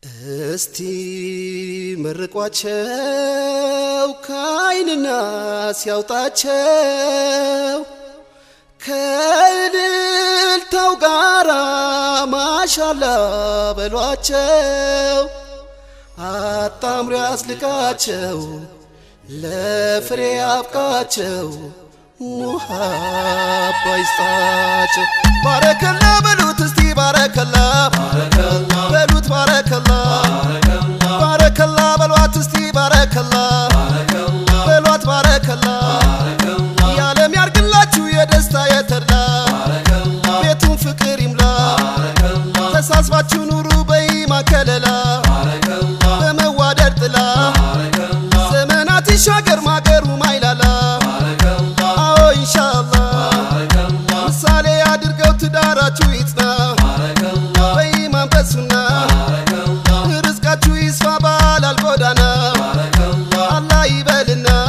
እስቲ መርቋቸው ከአይንና ሲያውጣቸው ከእልልታው ጋራ ማሻላ በሏቸው አጣምሮ ያስልቃቸው ለፍሬ ያብቃቸው ሙሃባ ይስጣቸው ባረከላ በሉት እስቲ ባረከላ በሉት ባረከላ ባረከላ በሏት እስቲ ባረከላ በሏት ባረከላ የዓለም ያርግላችሁ የደስታ የተድላ ቤቱን ፍቅር ይምላ ተሳስባችሁ ኑሩ በኢማን ከለላ በመዋደድ ጥላ ዘመናት ይሻገር ማገሩ ማይላላ አዎ ኢንሻአላህ ምሳሌ አድርገው ትዳራችሁ ይጽና በኢማን በሱና ርዝቃችሁ ይስፋ ባላል ጎዳና አላህ ይበልና